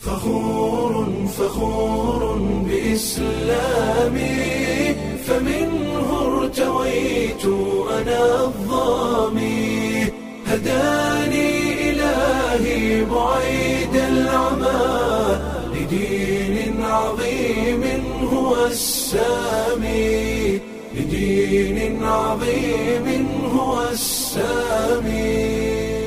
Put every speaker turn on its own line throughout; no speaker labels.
فخور فخور بإسلامي فمنه ارتويت أنا الظامي هداني إلهي بعيد العمى لدين عظيم هو السامي لدين عظيم هو السامي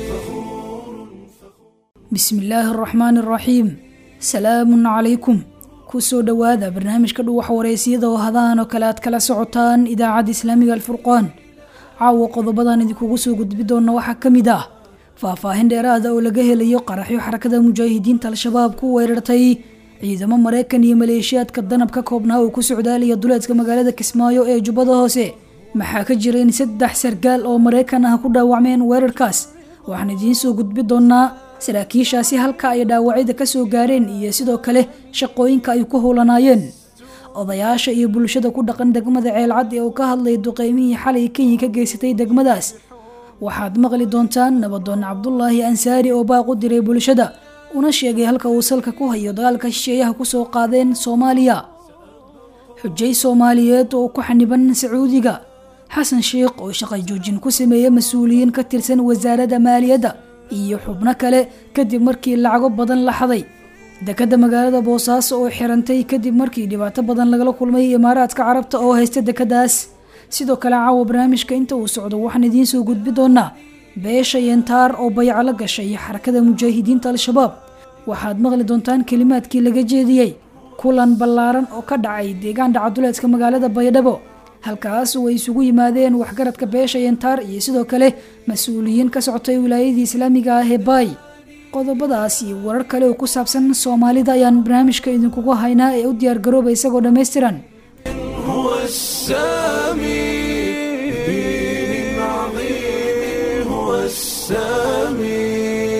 bismi illaahi araxmaani araxiim salaamun calaykum kusoo dhowaada barnaamijka dhuwax wareysiyada oo hadahan oo kale aad kala socotaan idaacadda islaamiga alfurqaan caawa qodobadan idinkugu soo gudbi doona waxaa ka mid ah faahfaahin dheeraada oo laga helayo qaraxyo xarakada mujaahidiinta al-shabaab ku weerartay ciidamo maraykan iyo maleeshiyaadka danab ka koobnaa oo ku socdaalaya duleedka magaalada kismaayo ee jubbada hoose maxaa ka jira in saddex sargaal oo maraykan ah ku dhaawacmeen weerarkaas waxaan idiin soo gudbi doonaa saraakiishaasi halka ay dhaawacyada ka soo gaareen iyo sidoo kale shaqooyinka ay ku howlanaayeen odayaasha iyo bulshada ku dhaqan degmada ceelcad ee uu ka hadlay duqeymihii xalay kenya ka geysatay degmadaas waxaad maqli doontaan nabadoon cabdulaahi ansaari oo baaq u diray bulshada una sheegay halka uu salka ku hayo dagaalka shisheeyaha kusoo qaadeen soomaaliya xujay soomaaliyeed oo ku xaniban sacuudiga xasan sheikh oo shaqa joojin ku sameeyey mas-uuliyiin ka tirsan wasaaradda maaliyadda iyo xubno kale kadib markii lacago badan la xaday dekadda magaalada boosaaso oo xirantay kadib markii dhibaato badan lagala kulmay imaaraadka carabta oo haysta dekadaas sidoo kale caawa barnaamijka inta uu socdo waxaan idiin soo gudbi doonaa beesha yentaar oo bayco la gashay xarakada mujaahidiinta al-shabaab waxaad maqli doontaan kelimaadkii laga jeediyey kulan ballaaran oo ka dhacay deegaan dhacaduleedka magaalada baydhabo halkaas oo ay isugu yimaadeen waxgaradka beesha yentaar iyo sidoo kale mas-uuliyiin ka socotay wilaayadii islaamiga ah ee baay qodobadaas iyo warar kale oo ku saabsan soomaalida ayaan barnaamijka idinkugu haynaa ee u diyaargarooba isagoo dhammaystiran
هو السامي دين عظيم هو السامي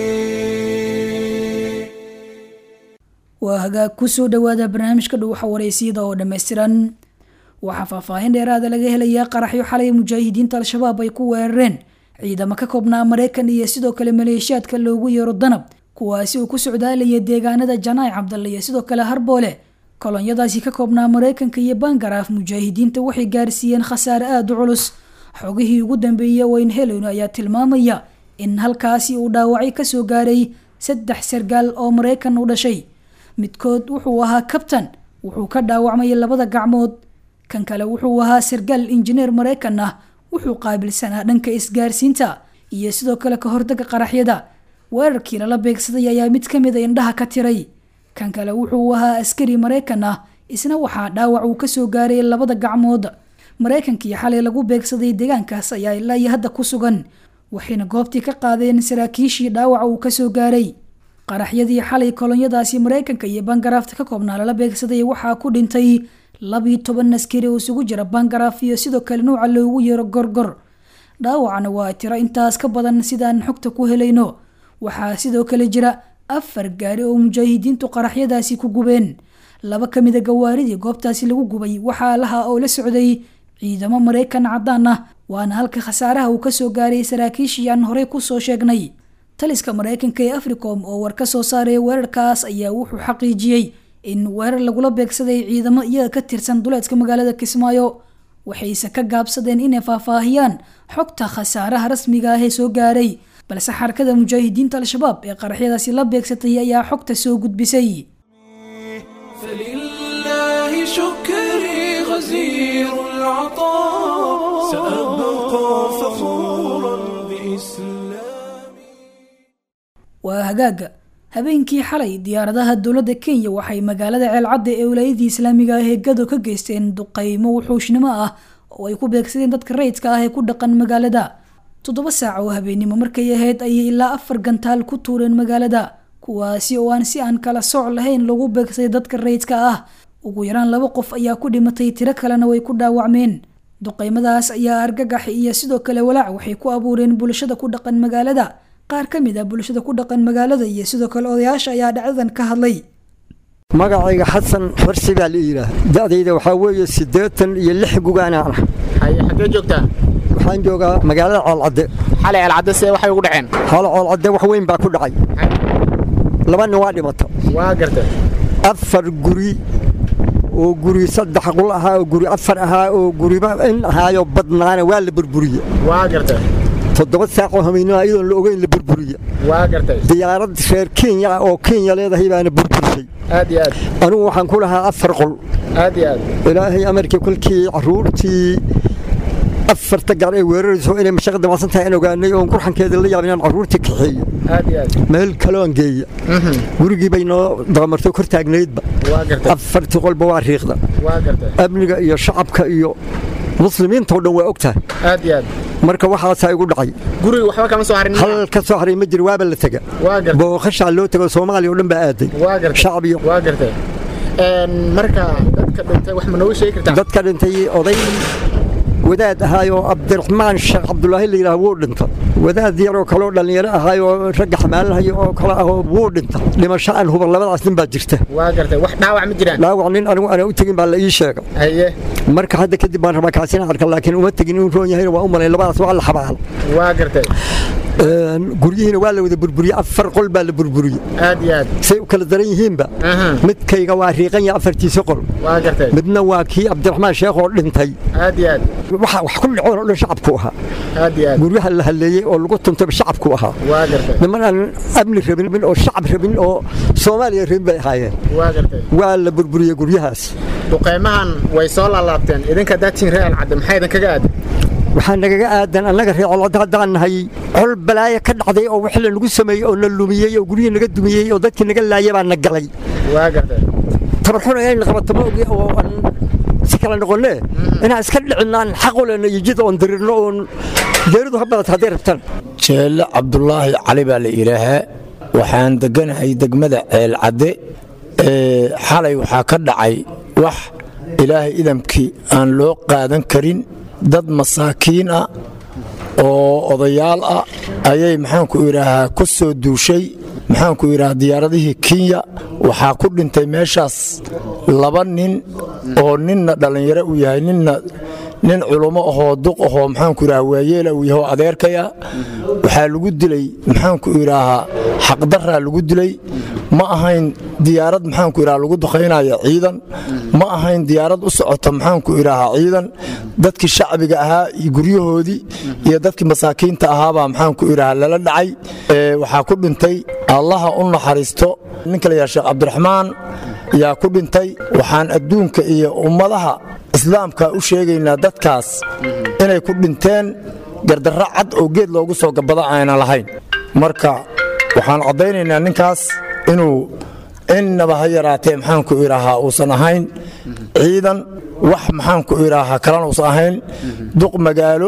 waa hagaag kusoo dhowaada barnaamijka dhuwaxa wareysiyada oo dhammaystiran waxaa faahfaahin dheeraada laga helayaa qaraxyo xalay mujaahidiinta al-shabaab ay ku weerareen ciidamo ka koobnaa maraykan iyo sidoo kale maleeshiyaadka loogu yeero danab kuwaasi oo ku socdaalaya deegaanada janaac cabdalle iyo sidoo kale harboole kolonyadaasi ka koobnaa maraykanka iyo bangaraaf mujaahidiinta waxay gaarsiiyeen khasaare aada u culus xogihii ugu dambeeyey wayn helowna ayaa tilmaamaya in halkaasi uu dhaawacyo kasoo gaaray saddex sargaal oo maraykan u dhashay midkood wuxuu ahaa kabtan wuxuu ka dhaawacmay labada gacmood kan kale wuxuu ahaa sargaal injineer maraykan ah wuxuu qaabilsanaa dhanka isgaarsiinta iyo sidoo kale ka hortaga qaraxyada weerarkii lala beegsaday ayaa mid kamid a indhaha ka tiray kan kale wuxuu ahaa askari maraykan ah isna waxaa dhaawac uu kasoo gaaray labada gacmood maraykankii xalay lagu beegsaday deegaankaas ayaa ilaa iyo hadda ku sugan waxayna goobtii ka qaadeen saraakiishii dhaawaca uu kasoo gaaray qaraxyadii xalay kolonyadaasi maraykanka iyo bangaraafta ka koobnaa lala beegsaday waxaa ku dhintay labiyo toban askari oo isugu jira bangaraaf iyo sidoo kale nuuca loogu yeero gorgor dhaawacna waa tiro intaas ka badan sidaan xogta ku helayno waxaa sidoo kale jira afar gaari oo mujaahidiintu qaraxyadaasi ku gubeen laba ka mida gawaaridii goobtaasi lagu gubay waxaa laha oo la socday ciidamo maraykan caddaan ah waana halka khasaaraha uu kasoo gaaray saraakiishii aan horey kusoo sheegnay taliska maraykanka ee africom oo war ka soo saaray weerarkaas ayaa wuxuu xaqiijiyey in weerar lagula beegsaday ciidamo iyaga ka tirsan duleedka magaalada kismaayo waxayse ka gaabsadeen inay faahfaahiyaan xogta khasaaraha rasmiga ah ee soo gaaray balse xarakada mujaahidiinta al-shabaab ee qaraxyadaasi la beegsatay ayaa xogta soo gudbisay
فلله شكري غزير العطاء سأبقى فخورا بإسلامي
waa hagaaga habeenkii xalay diyaaradaha dowladda kenya waxay magaalada ceelcadda ee wilaayadii islaamiga ah ee gado ka geysteen duqeymo wuxuushnimo ah oo ay ku beegsadeen dadka rayidka ah ee ku dhaqan magaalada toddoba saac oo habeenimo markay ahayd ayay ilaa afar gantaal ku tuureen magaalada kuwaasi oo aan si aan kala soc lahayn lagu beegsaday dadka rayidka ah ugu yaraan laba qof ayaa ku dhimatay tiro kalena way ku dhaawacmeen duqeymadaas ayaa argagax iyo sidoo kale walaac waxay ku abuureen bulshada ku dhaqan magaalada qaar ka mid ah bulshada ku dhaqan magaalada iyo sidoo kale odayaasha ayaa dhacdadan ka hadlay
magacayga xasan xorsi baa la yidhaah da'dayda waxaa weeye siddeetan iyo lix gugaanaan ah
haye xaggee joogtaa
waxaan joogaa magaalada coolcadde
xalay alcadde see waxay ugu dhaceen
halo coolcadde wax weyn baa ku dhacay laba nin waa dhimata
waa gartay
afar guri oo guri saddex qul ahaa oo guri afar ahaa oo guriba in ahaayo badnaana waa la burburiye
waa gartay
toddoba saaqoo hameynaa iyadoon la ogeyn la burburiye
waa gartay
diyaarad reer kenya ah oo kenya leedahay baana burburisay
aad iyo aad
anigu waxaan ku lahaa afar qol
aad iyo aad
ilaahay amarkii kolkii caruurtii afarta gaar ay weerarayso inay mashaqo damacsan tahay aan ogaanay oon qurxankeeda la yaabin inaan caruurtii kaxeeyo
aad iyo aad
meel kaloon geeya gurigii bay noo dabamartay kor taagnaydba
waa gartay
afartii qolba waa riiqda
waa gartay
amniga iyo shacabka iyo muslimiinta oo dhan waa og tahay
aad iyo aad
marka waxaasaa igu dhacay
guriga waxba kama soo harin
hal ka soo haray ma jiro waaba la tega
waa gartay
booqashaa loo tego soomaaliya oo dhan baa aaday
waa gartay
shacab iyo
waa gartay een marka dadka dhintay wax ma nooga sheegi kartaa
dadka dhintay oday wadaad ahaayoo cabdiraxmaan sheekh cabdulaahi la yidhaah wuu dhinta wadaad yaroo kaloo dhallinyaro ahaayoo ragga xamaalahaya oo kale ahoo wuu dhinta dhimasho aan huban labadaas nin baa jirta
waa gartay wax dhaawac ma jiraan
dhaawac nin anigu aanan u tegin baa la ii sheega
haye
marka hadda kadib baan rabaa kaasina arka laakiin uma tegin inuu roon yahayna waa u malay labadaas waa la xabaal
waa gartay
guryihiina waa la wada burburiyey afar qol baa la burburiyey
aad iyo aad
say u kala daran yihiinba
aha
midkayga waa riiqan ya afartiisa qol
waa gartay
midna waa kii cabdiraxmaan sheekh oo dhintay
aad iyo aad
waxa wax ku dhacoon oo dhan shacabku ahaa
aad iyo aad
guryaha la halleeyey oo lagu tuntay shacabku ahaa
waa gartay
niman aan amni rabin oo shacab rabin oo soomaaliya rabin bay ahaayeen
waa gartay
waa la burburiyey guryahaas
duqeymahan way soo laalaabteen idinka daatiin real cadde maxay idinkaga aaday
waxaa nagaga aadan annaga reecolada haddaan nahay col balaayo ka dhacday oo wix lanagu sameeyey oo na lumiyey oo guryihii naga dumiyey oo dadkii naga laaya baa na galay
waa gartay
tabarxuna inayna qabato ma ogi oo aan si kala noqonne inaan iska dhicinaan xaq u lena iyo jid oon dirirno oon geeridu ha badata hadday rabtaan
jeelle cabdulaahi cali baa la yidhaahaa waxaan deganahay degmada ceelcadde ee xalay waxaa ka dhacay wax ilaahay idamkii aan loo qaadan karin dad masaakiin ah oo odayaal ah ayay maxaanku idhaahaa ku soo duushay maxaanku idhahaa diyaaradihii kenya waxaa ku dhintay meeshaas laba nin oo ninna dhallinyaro uu yahay ninna nin culummo ahoo duq ahoo maxaanku idhaha waayeela uu yahay oo adeerkaya waxaa lagu dilay maxaanku idhaahaa xaqdaraa lagu dilay ma ahayn diyaarad maxaanku idhaha lagu duqaynaya ciidan ma ahayn diyaarad u socota maxaanku idhaahaa ciidan dadkii shacbiga ahaa iyo guryahoodii iyo dadkii masaakiinta ahaabaa maxaanku idhaha lala dhacay ee waxaa ku dhintay allaha u naxariisto ninka la yaha sheekh cabdiraxmaan yaa ku dhintay waxaan adduunka iyo ummadaha islaamka u sheegaynaa dadkaas inay ku dhinteen gardarro cad oo geed loogu soo gabada ayna lahayn marka waxaan caddaynaynaa ninkaas inuu innaba ha yaraatee maxaanku idhaahaa uusan ahayn ciidan wax maxaanku idhaahaa kalena uusan ahayn duq magaalo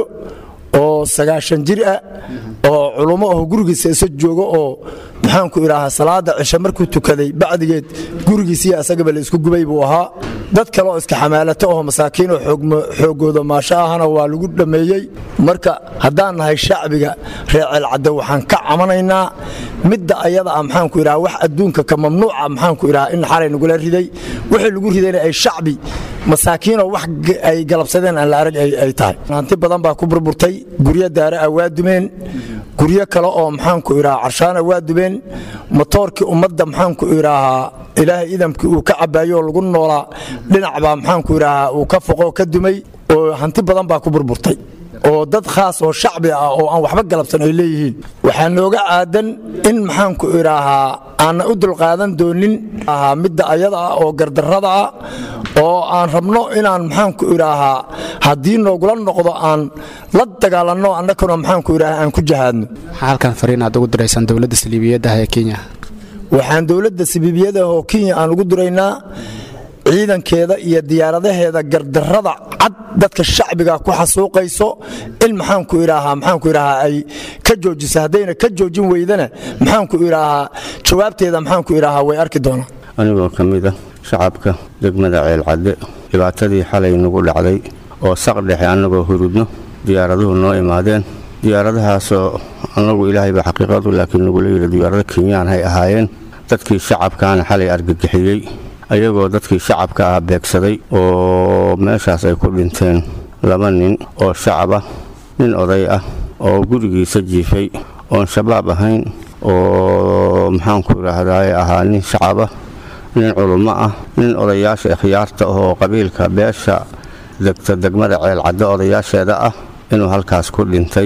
oo sagaashan jir ah oo culummo aho gurigiisa isa joogo oo maxaanku idhaahaa salaada cishe markuu tukaday bacdigeed gurigiisiiyo asagaba la isku gubay buu ahaa dad kale oo iska xamaalato oo masaakiin oo xooggooda maasho ahana waa lagu dhammeeyey marka haddaan nahay shacbiga reer ceelcadde waxaan ka camanaynaa midda ayada ah maxaanku idhaha wax adduunka ka mamnuuca maxaanku idhaha in xalay nagula riday wixii lagu ridayna ay shacbi masaakiinoo wax ay galabsadeen aan la arag ay tahay hanti badan baa ku burburtay guryo daara ah waa dumeen guryo kale oo maxaanku idhaha carshaana waa dumeen motoorkii ummadda maxaanku idhaahaa ilaahay idamkii uu ka cabaayo oo lagu noolaa dhinac baa maxaanku idhaahaa uu ka foqo ka dumay oo hanti badan baa ku burburtay oo dad khaas oo shacbi ah oo aan waxba galabsan ay leeyihiin waxaa nooga aadan in maxaanku idhaahaa aanna u dulqaadan doonin midda ayada ah oo gardarrada ah oo aan rabno inaan maxaanku idhaahaa haddii noogula noqdo aan la dagaalanno annakuna maxaanku idhaaha aan ku jahaadno
maxaa halkan fariin aad ugu diraysaan dowladda saliibiyadda ah ee kenya
waxaan dowladda saliibiyada oo kenya aan ugu diraynaa ciidankeeda iyo diyaaradaheeda gardarrada cad dadka shacbiga ku xasuuqayso in maxaanku idhaahaa maxaanku idhaahaa ay ka joojisa haddayna ka joojin weydana maxaanku idhaahaa jawaabteeda maxaanku idhaahaa way arki doonaan
anigoo ka mid ah shacabka degmada ceelcadde dhibaatadii xalay nagu dhacday oo saq dhexe annagoo hurudno diyaaraduhu noo imaadeen diyaaradahaasoo annagu ilaahayba xaqiiqadu laakiin nagula yidhi diyaarado kenyaan hay ahaayeen dadkii shacabkaana xalay argagixiyey ayagoo dadkii shacabka ah beegsaday oo meeshaas ay ku dhinteen laba nin oo shacab ah nin oday ah oo gurigiisa jiifay oon shabaab ahayn oo maxaanku idhaahdaay ahaa nin shacaba nin culummo ah nin odayaasha ikhyaarta oo qabiilka beesha degta degmada ceelcaddo odayaasheeda ah inuu halkaas ku dhintay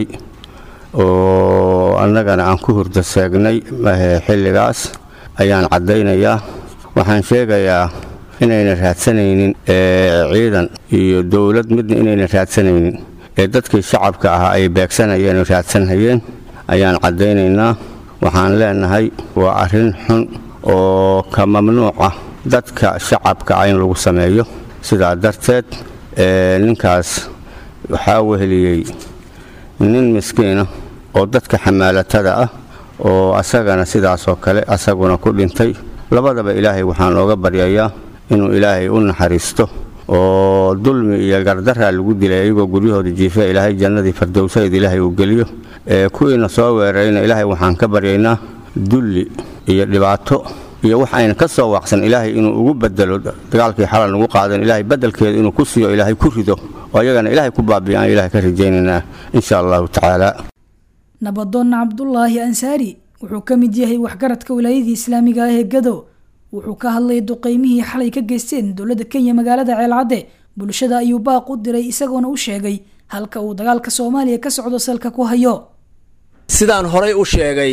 oo annagana aan ku hurda seegnay xilligaas ayaan caddaynayaa waxaan sheegayaa inayna raadsanaynin ciidan iyo dowlad midna inayna raadsanaynin ee dadkii shacabka ahaa ay beegsanayeen oo raadsanhayeen ayaan caddaynaynaa waxaan leenahay waa arrin xun oo ka mamnuuca dadka shacabka ah in lagu sameeyo sidaa darteed ninkaas waxaa weheliyey nin miskiina oo dadka xamaalatada ah oo asagana sidaasoo kale asaguna ku dhintay labadaba ilaahay waxaan ooga baryayaa inuu ilaahay u naxariisto oo dulmi iyo gardaraa lagu dilay iyagoo guryahooda jiifa ilaahay jannadii fardowsayd ilaahay uu geliyo kuwiina soo weerarayna ilaahay waxaan ka baryaynaa dulli iyo dhibaato iyo wax ayna ka soo waaqsan ilaahay inuu ugu bedelo dagaalkii xalan ugu qaadan ilaahay bedelkeeda inuu ku siiyo ilaahay ku rido oo ayagana ilaahay ku baabiya aan ilaahay ka rajaynaynaa insha allahu tacaala
nabadoon cabdulaahi ansaari wuxuu ka mid yahay waxgaradka wilaayadii islaamiga ah ee gado wuxuu ka hadlay duqeymihii xalay ka geysteen dowladda kenya magaalada ceelcadde bulshada ayuu baaq u diray isagoona u sheegay halka uu dagaalka soomaaliya ka socdo salka ku hayo
sidaan horay u sheegay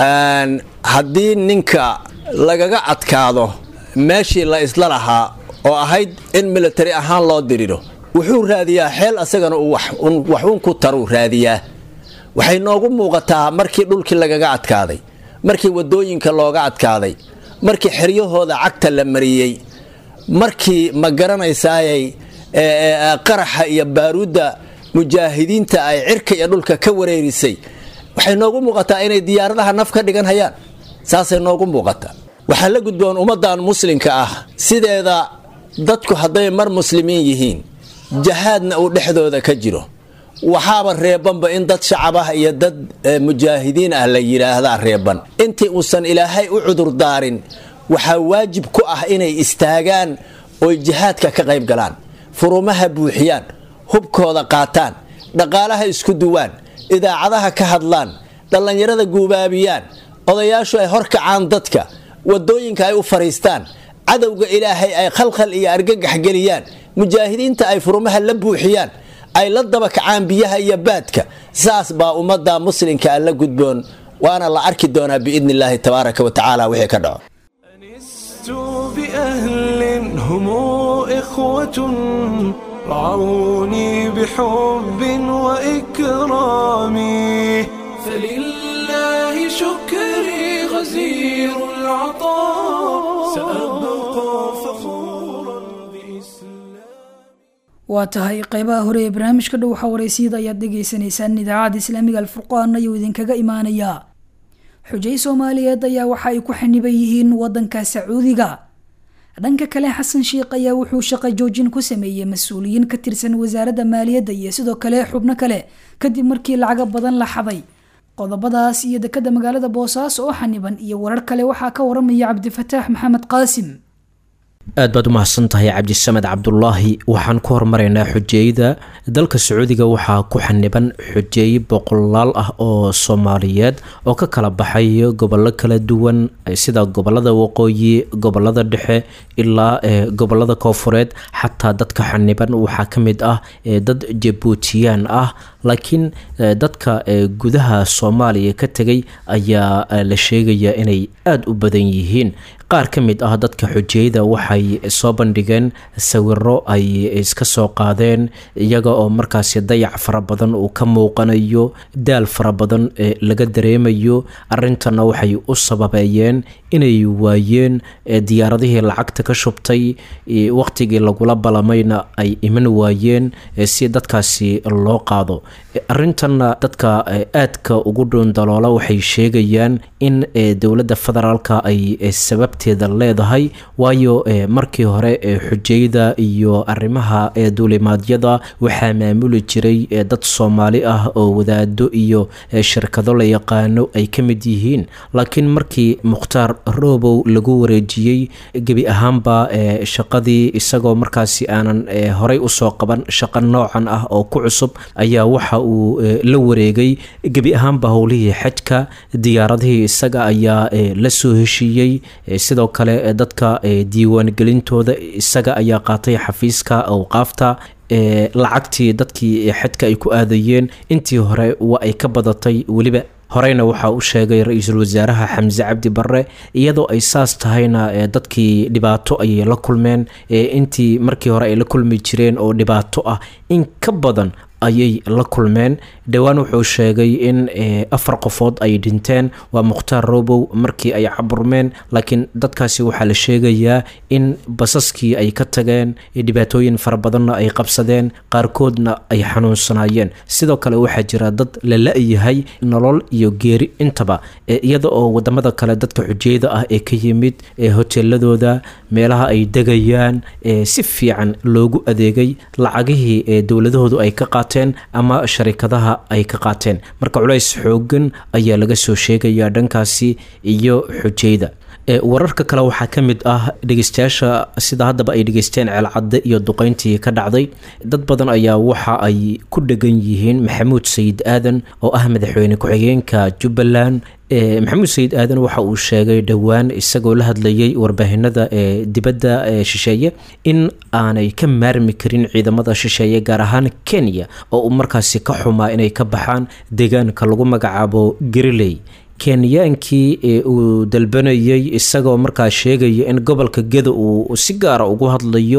haddii ninka lagaga adkaado meeshii la isla lahaa oo ahayd in militari ahaan loo diriro wuxuu raadiyaa xeel asagana uu waxuun ku taruu raadiyaa waxay noogu muuqataa markii dhulkii lagaga adkaaday markii wadooyinka looga adkaaday markii xeryahooda cagta la mariyey markii ma garanaysaayay qaraxa iyo baaruudda mujaahidiinta ay cirka iyo dhulka ka wareerisay waxay noogu muuqataa inay diyaaradaha naf ka dhigan hayaan saasay noogu muuqataa waxaa la gudboon ummaddan muslimka ah sideeda dadku hadday mar muslimiin yihiin jahaadna uu dhexdooda ka jiro waxaaba reebanba in dad shacab ah iyo dad mujaahidiin ah la yidhaahdaa reeban intii uusan ilaahay u cudurdaarin waxaa waajib ku ah inay istaagaan oy jihaadka ka qayb galaan furumaha buuxiyaan hubkooda qaataan dhaqaalaha isku duwaan idaacadaha ka hadlaan dhallinyarada guubaabiyaan odayaashu ay horkacaan dadka wadooyinka ay u fariistaan cadowga ilaahay ay khalkhal iyo argagax geliyaan mujaahidiinta ay furumaha la buuxiyaan ay la daba kacaan biyaha iyo baadka saas baa ummadda muslimka la gudboon waana la arki doonaa biidni illaahi tabaaraka wa tacaala wixii ka dhaco
أنست بأهل هم إخوة رعوني بحب وإكرام فلله شكري غزير العطاء سأبقى فخورا بإسلام
waa tahay qeybaha hore ee barnaamijka dhow xawareysiyada ayaad dhegaysanaysaan idaacadda islaamiga alfurqaan ayuu idinkaga imaanayaa xujay soomaaliyeed ayaa waxa ay ku xaniban yihiin wadanka sacuudiga dhanka kale xasan sheikh ayaa wuxuu shaqo joojin ku sameeyey mas-uuliyiin ka tirsan wasaaradda maaliyadda iyo sidoo kale xubno kale kadib markii lacaga badan la xaday qodobadaas iyo dekada magaalada boosaaso oo xaniban iyo warar kale waxaa ka waramaya cabdifataax maxamed qaasim
aad baad u mahadsan tahay cabdisamed cabdulaahi waxaan ku hormaraynaa xujeeyada dalka sacuudiga waxaa ku xaniban xujeeye boqolaal ah oo soomaaliyeed oo ka kala baxay gobollo kala duwan sida gobolada waqooyi gobolada dhexe ilaa gobolada koofureed xataa dadka xaniban waxaa ka mid ah dad jabuutiyaan ah laakiin dadka gudaha soomaaliya ka tegay ayaa la sheegaya inay aada u badan yihiin qaar ka mid ah dadka xujeyada waxay soo bandhigeen sawiro ay iska soo qaadeen iyaga oo markaasi dayac fara badan uu ka muuqanayo daal fara badan laga dareemayo arintana waxay u sababeeyeen inay waayeen diyaaradihii lacagta ka shubtay waqtigii lagula balamayna ay iman waayeen si dadkaasi loo qaado arintanna dadka aadka ugu dhuundaloola waxay sheegayaan in dowladda federaalka ay sababteeda leedahay waayo markii hore xujeyda iyo arrimaha duulimaadyada waxaa maamuli jiray dad soomaali ah oo wadaado iyo shirkado la yaqaano ay ka mid yihiin laakiin markii mukhtaar robow lagu wareejiyey gebi ahaanba shaqadii isagoo markaasi aanan horey usoo qaban shaqo noocan ah oo ku cusub ayaa waxa uu la wareegay gebi ahaanba howlihii xajka diyaaradihii isaga ayaa la soo heshiiyey sidoo kale dadka diiwaangelintooda isaga ayaa qaatay xafiiska awqaafta lacagtii dadkii xadka ay ku aadayeen intii hore waa ay ka badatay weliba horeyna waxaa u sheegay ra-iisul wasaaraha xamse cabdi barre iyadoo ay saas tahayna dadkii dhibaato ayay la kulmeen intii markii hore ay la kulmi jireen oo dhibaato ah in ka badan ayay la kulmeen dhowaan wuxuu sheegay in afar qofood ay dhinteen waa mukhtaar robow markii ay caburmeen laakiin dadkaasi waxaa la sheegayaa in basaskii ay ka tageen dhibaatooyin fara badanna ay qabsadeen qaarkoodna ay xanuunsanaayeen sidoo kale waxaa jira dad la la-yahay nolol iyo geeri intaba iyada oo wadamada kale dadka xujeyada ah ee ka yimid hoteeladooda meelaha ay degayaan si fiican loogu adeegay lacagihii dowladahoodu ay ka qaateen ama sharikadaha ay ka qaateen marka culays xoogan ayaa laga soo sheegayaa dhankaasi iyo xujeyda wararka kale waxaa ka mid ah dhegeystayaasha sida haddaba ay dhegeysteen ceelcadde iyo duqeyntii ka dhacday dad badan ayaa waxa ay ku dhegan yihiin maxamuud sayid aadan oo ah madaxweyne ku-xigeenka jubbaland maxamuud sayid aadan waxa uu sheegay dhowaan isagoo la hadlayay warbaahinada ee dibadda ee shisheeye in aanay ka maarmi karin ciidamada shisheeye gaar ahaan kenya oo uu markaasi ka xumaa inay ka baxaan deegaanka lagu magacaabo gariley kenyaankii uu dalbanayay isagoo markaa sheegaya in gobolka geda uu si gaara ugu hadlayo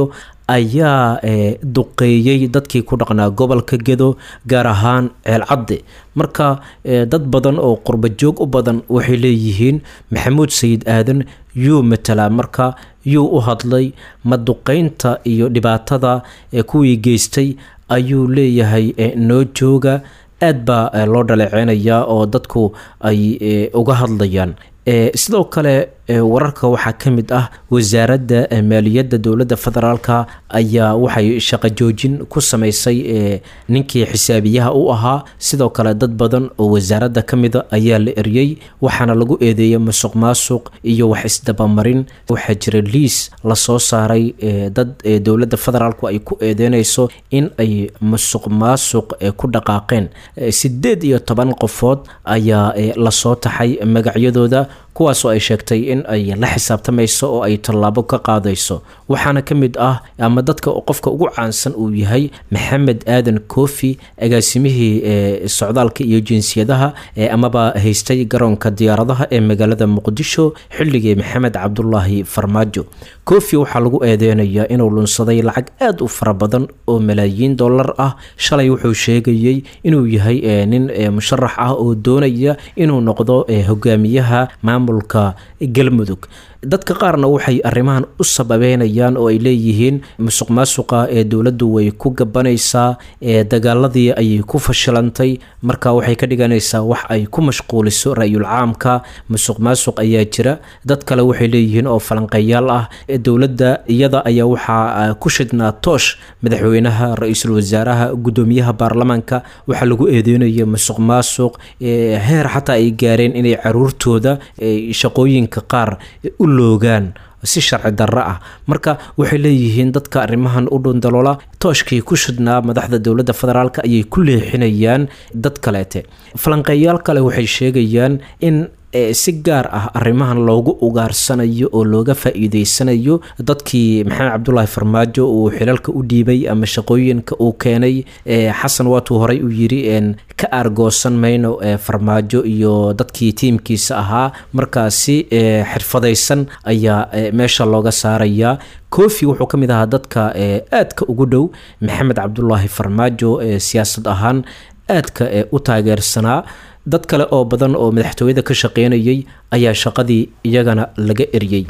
ayaa duqeeyey dadkii ku dhaqnaa gobolka gedo gaar ahaan ceelcadde marka dad badan oo qurbajoog u badan waxay leeyihiin maxamuud sayid aadan yuu matalaa marka yuu u hadlay ma duqeynta iyo dhibaatada kuwii geystay ayuu leeyahay noo jooga aad baa loo dhaleeceynayaa oo dadku ay uga hadlayaan sidoo kale wararka waxaa ka mid ah wasaaradda maaliyadda dowladda federaalka ayaa waxay shaqo joojin ku samaysay ninkii xisaabiyaha u ahaa sidoo kale dad badan oo wasaaradda ka mida ayaa la eryey waxaana lagu eedeeyay musuq maasuq iyo wax isdabamarin waxaa jira liis lasoo saaray dad dowladda federaalku ay ku eedeynayso in ay musuq maasuq ku dhaqaaqeen sideed iyo toban qofood ayaa lasoo taxay magacyadooda kuwaasoo ay sheegtay in ay la xisaabtamayso oo ay tallaabo ka qaadayso waxaana ka mid ah ama dadka qofka ugu caansan uu yahay maxamed aadan koofi agaasimihii socdaalka iyo jinsiyadaha amaba haystay garoonka diyaaradaha ee magaalada muqdisho xilligii maxamed cabdulaahi farmaajo koofi waxaa lagu eedeynayaa inuu lunsaday lacag aad u fara badan oo malaayiin dollar ah shalay wuxuu sheegayey inuu yahay nin musharax ah oo doonaya inuu noqdo hogaamiyaha maamulka galmudug dadka qaarna waxay arrimahan u sababeynayaan oo ay leeyihiin musuq maasuqa ee dowladdu way ku gabanaysaa ee dagaaladii ayay ku fashilantay marka waxay ka dhiganaysaa wax ay ku mashquuliso ra-yul caamka musuq maasuq ayaa jira dad kale waxay leeyihiin oo falanqeeyaal ah dowladda iyada ayaa waxaa ku shidnaa toosh madaxweynaha ra-iisul wasaaraha guddoomiyaha baarlamaanka waxaa lagu eedeynaya musuq maasuq heer xataa ay gaareen inay caruurtooda shaqooyinka qaar u loogaan si sharci darro ah marka waxay leeyihiin dadka arrimahan u dhundaloola tooshkii ku shidnaa madaxda dowladda federaalk ayay ku leexinayaan dad kaleete falanqeeyaal kale waxay sheegayaan in si gaar ah arrimahan loogu ugaarsanayo oo looga faa-iideysanayo dadkii maxamed cabdulaahi farmaajo uu xilalka u dhiibay ama shaqooyinka uu keenay xasan waatuu horey u yiri ka aargoosan mayno farmaajo iyo dadkii tiimkiisa ahaa markaasi xirfadaysan ayaa meesha looga saarayaa kofi wuxuu ka mid ahaa dadka aadka ugu dhow maxamed cabdulaahi farmaajo siyaasad ahaan aadka u taageersanaa dad kale oo badan oo madaxtooyada ka shaqeynayay ayaa shaqadii iyagana laga eryey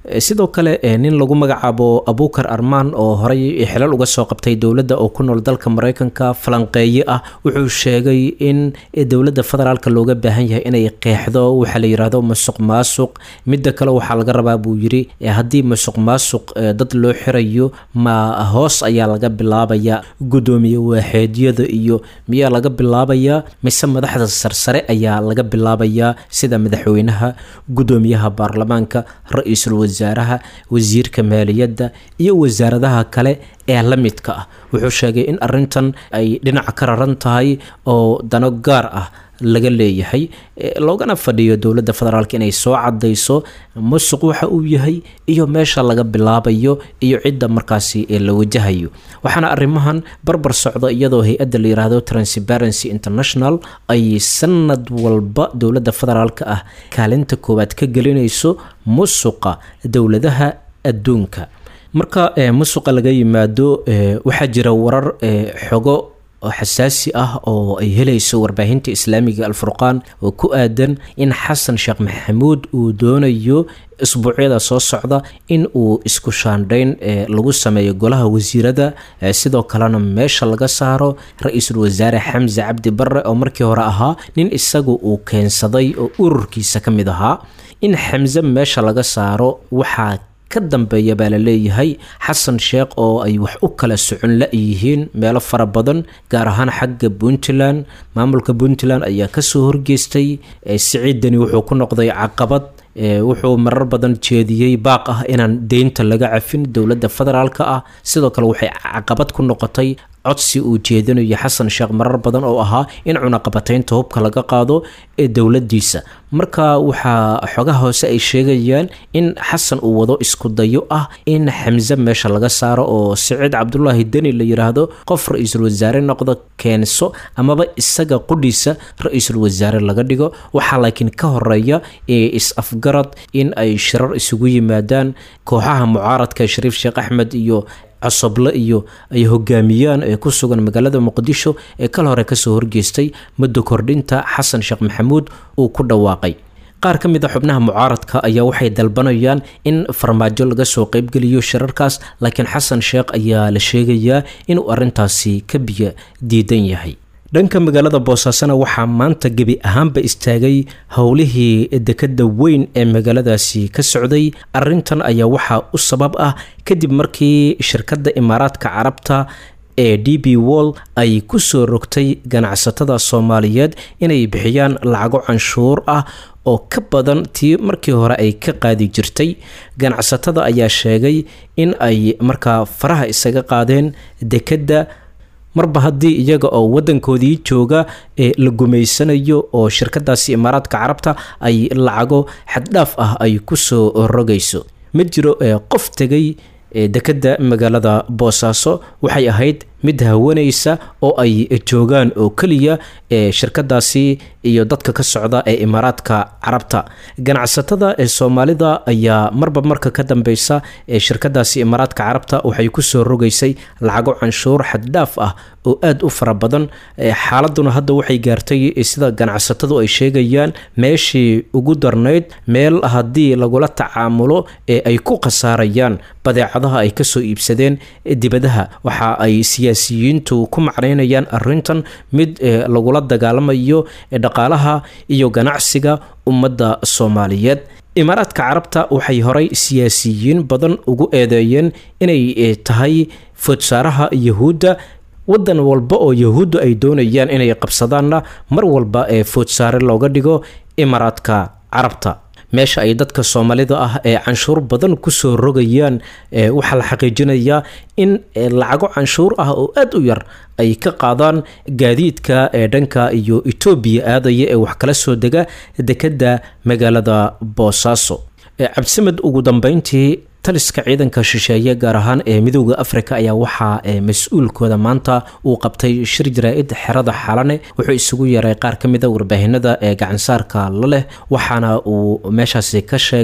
sidoo kale nin lagu magacaabo abukar armaan oo horey xilal uga soo qabtay dowladda oo ku nool dalka mareykanka falanqeeye ah wuxuu sheegay in dowladda federaalk looga baahan yahay inay qeexdo waxaa la yidhaahdo musuq maasuq midda kale waxaa laga rabaa buu yidhi haddii musuq maasuq dad loo xirayo ma hoos ayaa laga bilaabaya guddoomiye waaxeedyada iyo miyaa laga bilaabayaa mise madaxda sarsare ayaa laga bilaabayaa sida madaxweynaha guddoomiyaha baarlamaanka ra-iisul wasaaraha wasiirka maaliyadda iyo wasaaradaha kale ee la midka ah wuxuu sheegay in arintan ay dhinaca ka raran tahay oo dano gaar ah laga leeyahay loogana fadhiyo dowladda federaalk inay soo cadayso musuq waxa uu yahay iyo meesha laga bilaabayo iyo cidda markaasi la wajahayo waxaana arrimahan barbar socda iyadoo hay-adda la yiraahdo transparency international ay sanad walba dowladda federaalk ah kaalinta koowaad ka gelinayso musuqa dowladaha adduunka marka musuqa laga yimaado waxaa jira warar xogo xasaasi ah oo ay helayso warbaahinta islaamiga alfurqaan oo ku aadan in xasan sheekh maxamuud uu doonayo isbuucyada soo socda in uu isku shaandhayn lagu sameeyo golaha wasiirada sidoo kalena meesha laga saaro ra-iisul wasaare xamse cabdi barre oo markii hore ahaa nin isagu uu keensaday oo ururkiisa ka mid ahaa in xamse meesha laga saaro waxaa ka dambeeya baa la leeyahay xasan sheekh oo ay wax u kala socon la-yihiin meelo fara badan gaar ahaan xagga puntland maamulka puntland ayaa kasoo horgeystay siciidani wuxuu ku noqday caqabad wuxuu marar badan jeediyey baaq ah inaan deynta laga cafin dowladda federaalk ah sidoo kale waxay caqabad ku noqotay codsi uu jeedinayo xasan sheekh marar badan oo ahaa in cunaqabataynta hubka laga qaado ee dowladiisa marka waxaa xogaha hoose ay sheegayaan in xasan uu wado isku dayo ah in xamse meesha laga saaro oo siciid cabdulaahi deni la yiraahdo qof ra-iisul wasaare noqdo keenso amaba isaga qudhiisa ra-iisul wasaare laga dhigo waxaa laakiin ka horeeya is-afgarad in ay shirar isugu yimaadaan kooxaha mucaaradka shariif sheekh axmed iyo cosoble iyo ay hogaamiyaan ee ku sugan magaalada muqdisho ee kal hore kasoo horgeystay muddo kordhinta xasan sheekh maxamuud uu ku dhawaaqay qaar ka mid a xubnaha mucaaradka ayaa waxay dalbanayaan in farmaajo laga soo qeybgeliyo shirarkaas laakiin xasan sheekh ayaa la sheegayaa inuu arintaasi ka biyo diidan yahay dhanka magaalada boosaasona waxaa maanta gebi ahaanba istaagay howlihii dekada weyn ee magaaladaasi ka socday arintan ayaa waxaa u sabab ah kadib markii shirkadda imaaraadka carabta ee d b wall ay ku soo rogtay ganacsatada soomaaliyeed inay bixiyaan lacago canshuur ah oo ka badan tii markii hore ay ka qaadi jirtay ganacsatada ayaa sheegay in ay markaa faraha isaga qaadeen dekadda marba haddii iyaga oo wadankoodii jooga ee la gumaysanayo oo shirkadaasi imaaraadka carabta ay lacago xaddhaaf ah ay kusoo rogayso ma jiro qof tegay dekadda magaalada boosaaso waxay ahayd mid hawanaysa oo ay joogaan oo keliya ee shirkadaasi iyo dadka ka socda ee imaaraadka carabta ganacsatada ee soomaalida ayaa marba marka ka dambeysa ee shirkadaasi imaaraadka carabta waxay kusoo rogaysay lacago canshuur xaddhaaf ah oo aada u fara badan xaaladuna hadda waxay gaartay sida ganacsatadu ay sheegayaan meeshii ugu darnayd meel haddii lagula tacaamulo ee ay ku khasaarayaan badeecadaha ay kasoo iibsadeen dibadaha waxa ay siyaasiyiintu ku macnaynayaan arintan mid lagula dagaalamayo dhaqaalaha iyo ganacsiga ummadda soomaaliyeed imaaraadka carabta waxay horay siyaasiyiin badan ugu eedeeyeen inay tahay foodsaaraha yahuudda wadan walba oo yahuuddu ay doonayaan inay qabsadaanna mar walba ee foodsaare looga dhigo imaaraadka carabta meesha ay dadka soomaalida ah ee canshuur badan kusoo rogayaan waxaa la xaqiijinayaa in lacago canshuur ah oo aada u yar ay ka qaadaan gaadiidka ee dhanka iyo etoobiya aadaya ee wax kala soo dega dekadda magaalada boosaaso cabdisamed ugu dambeyntii taliska ciidanka shisheeye gaar ahaan ee midooda afrika ayaa waxaa mas-uulkooda maanta uu qabtay shir jaraa-id xerada xalane wuxuu isugu yeeray qaar ka mida warbaahinada ee gacansaarka la leh waxaana uu meeshaasi ka sheegay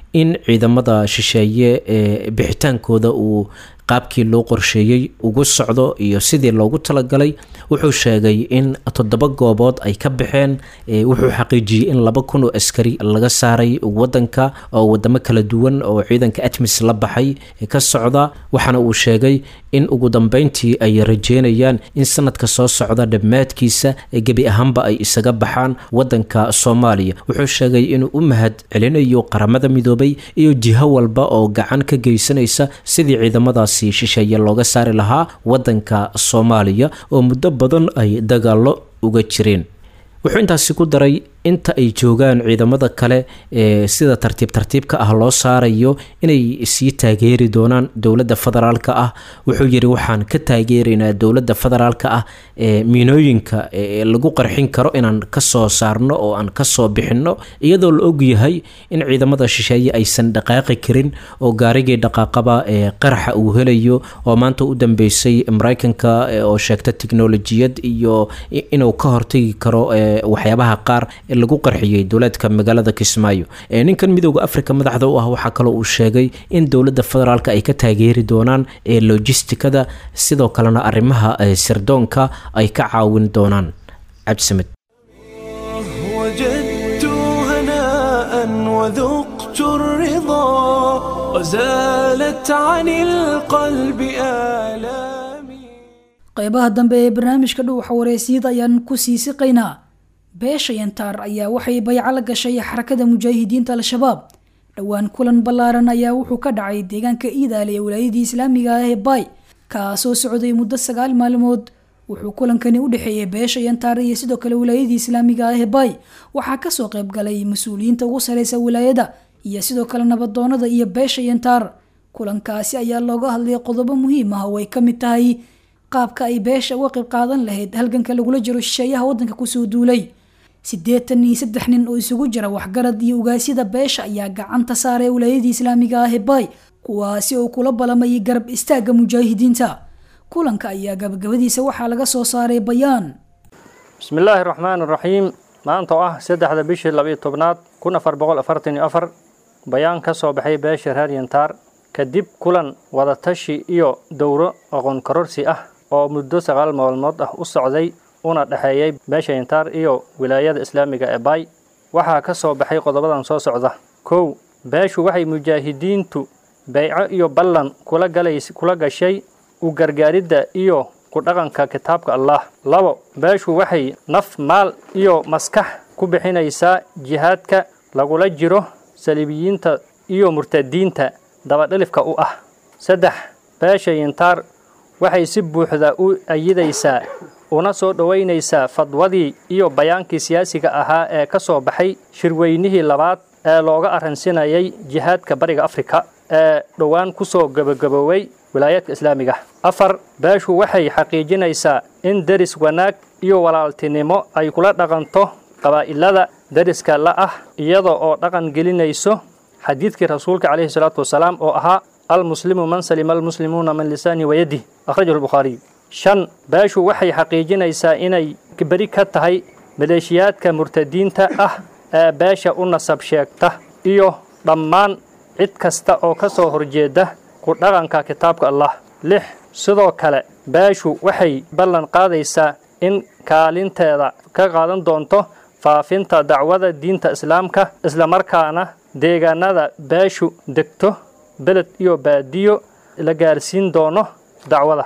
in ciidamada shisheeye ee bixitaankooda uu qaabkii loo qorsheeyey ugu socdo iyo sidii loogu talagalay wuxuu sheegay in toddoba goobood ay ka baxeen wuxuu xaqiijiyey in laba kun oo askari laga saaray wadanka oo wadamo kala duwan oo ciidanka atmis la baxay ka socda waxaana uu sheegay in ugu dambeyntii ay rajeynayaan in sanadka soo socda dhammaadkiisa gebi ahaanba ay isaga baxaan wadanka soomaaliya wuxuu sheegay inuu u mahad celinayo qaramada midoobay iyo jiho walba oo gacan ka geysanaysa sidii ciidamadaasi shisheeye looga saari lahaa wadanka soomaaliya oo muddo badan ay dagaalo uga jireen wuxuu intaasi ku daray inta ay joogaan ciidamada kale ee sida tartiib tartiibka ah loo saarayo inay sii taageeri doonaan dowladda federaalka ah wuxuu yidhi waxaan ka taageeraynaa dowladda federaalka ah ee miinooyinka lagu qarxin karo inaan kasoo saarno oo aan kasoo bixinno iyadoo la ogyahay in ciidamada shisheeye aysan dhaqaaqi karin oo gaarigii dhaqaaqaba ee qaraxa uu helayo oo maanta u dambeysay mareykanka oo sheegta tiknolojiyad iyo inuu ka hortagi karo waxyaabaha qaar lagu qarxiyey dowlaadka magaalada kismaayo ninkan midooda africa madaxda u ah waxaa kaloo uu sheegay in dowladda federaalk ay ka taageeri doonaan ee lojistikada sidoo kalena arrimaha sirdoonka ay ka caawin doonaan cabdisamed
وجدت هناء وذقت الرضا وزالت عن القلب آلامي
qaybaha dambe ee barnaamijka dhuuxa wareysiyada ayaan ku sii siqaynaa beesha yantaar ayaa waxay bayco la gashay xarakada mujaahidiinta al-shabaab dhowaan kulan ballaaran ayaa wuxuu ka dhacay deegaanka iidaale ee wilaayadii islaamiga ah ee baay kaasoo socday muddo sagaal maalmood wuxuu kulankani u dhexeeyey beesha yantaar iyo sidoo kale wilaayadii islaamiga ah ee baay waxaa kasoo qayb galay mas-uuliyiinta ugu sareysa wilaayada iyo sidoo kale nabadoonada iyo beesha yantaar kulankaasi ayaa looga hadlay qodobo muhiim ah oo ay ka mid tahay qaabka ay beesha uga qayb qaadan lahayd halganka lagula jiro shisheeyaha waddanka kusoo duulay siddeetan iyo saddex nin oo isugu jira waxgarad iyo ugaasyada beesha ayaa gacanta saaray wilaayadii islaamiga ah ee baay kuwaasi oo kula balamayay garab istaagga mujaahidiinta kulanka ayaa gabagabadiisa waxaa laga soo saaray bayaan
bismillaahi raxmaan raxiim maanta oo ah saddexda bishii labiyo tobnaad kun afar boqol afartan iyo afar bayaan ka soo baxay beesha reer yantaar kadib kulan wadatashi iyo dowro aqoon kororsi ah oo muddo sagaal maalmood ah u socday una dhexeeyey beesha yantaar iyo wilaayada islaamiga ee baay waxaa ka soo baxay qodobadan soo socda kow beeshu waxay mujaahidiintu beyco iyo ballan kula galays kula gashay u gargaaridda iyo ku dhaqanka kitaabka allah labo beeshu waxay naf maal iyo maskax ku bixinaysaa jihaadka lagula jiro saliibiyiinta iyo murtadiinta dabadhilifka u ah saddex beesha yantaar waxay si buuxda u ayidaysaa una soo dhoweynaysaa fadwadii iyo bayaankii siyaasiga ahaa ee ka soo baxay shirweynihii labaad ee looga arransinayay jihaadka bariga afrika ee dhowaan ku soo gebagabooway wilaayaadka islaamiga afar beeshu waxay xaqiijinaysaa in deris wanaag iyo walaaltinimo ay kula dhaqanto qabaa'ilada deriska la ah iyada oo dhaqan gelinayso xadiidkii rasuulka calayhi salaatu wasalaam oo ahaa almuslimu man salima almuslimuuna min lisaani wayadih akhrajahu lbukhaariy shan beeshu waxay xaqiijinaysaa inay beri ka tahay maleeshiyaadka murtadiinta ah ee beesha u nasab sheegta iyo dhammaan cid kasta oo ka soo horjeeda ku dhaqanka kitaabka allah lix sidoo kale beeshu waxay ballan qaadaysaa in kaalinteeda ka qaadan doonto faafinta dacwada diinta islaamka islamarkaana deegaanada beeshu degto beled iyo baadiyo la gaarsiin doono dacwada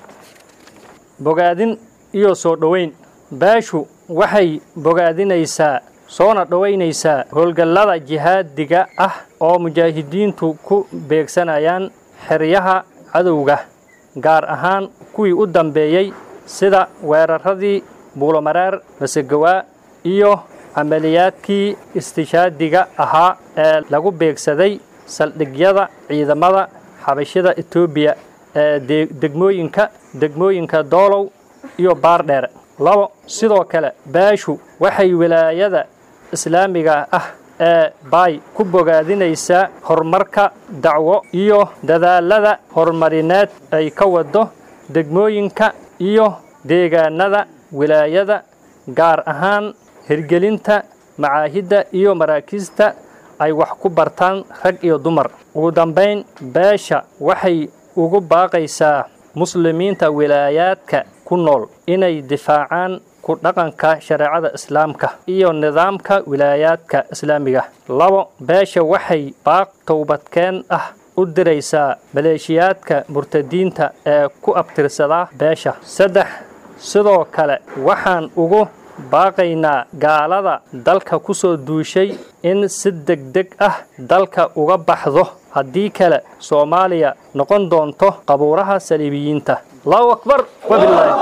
bogaadin iyo soo dhoweyn beeshu waxay bogaadinaysaa soona dhoweynaysaa howlgallada jihaadiga ah oo mujaahidiintu ku beegsanayaan xeryaha cadowga gaar ahaan kuwii u dambeeyey sida weeraradii buulomareer masegawaa iyo camaliyaadkii istishaadiga ahaa ee lagu beegsaday saldhigyada ciidamada xabashida etoobiya ee degmooyinka degmooyinka doolow iyo baardheere labo sidoo kale beeshu waxay wilaayada islaamiga ah ee baay ku bogaadinaysaa horumarka dacwo iyo dadaalada horumarineed ay ka wado degmooyinka iyo deegaanada wilaayada gaar ahaan hirgelinta macaahidda iyo maraakiista ay wax ku bartaan rag iyo dumar ugu dambayn beesha waxay ugu baaqaysaa muslimiinta wilaayaadka ku nool inay difaacaan ku dhaqanka shareecada islaamka iyo nidaamka wilaayaadka islaamiga labo beesha waxay baaq towbadkeen ah u diraysaa maleeshiyaadka murtadiinta ee ku abtirsadaa beesha saddex sidoo kale waxaan ugu baaqaynaa gaalada dalka ku soo duushay in si degdeg ah dalka uga baxdo haddii kale soomaaliya noqon doonto qabuuraha saliibiyiinta allahu akbar wabilaahi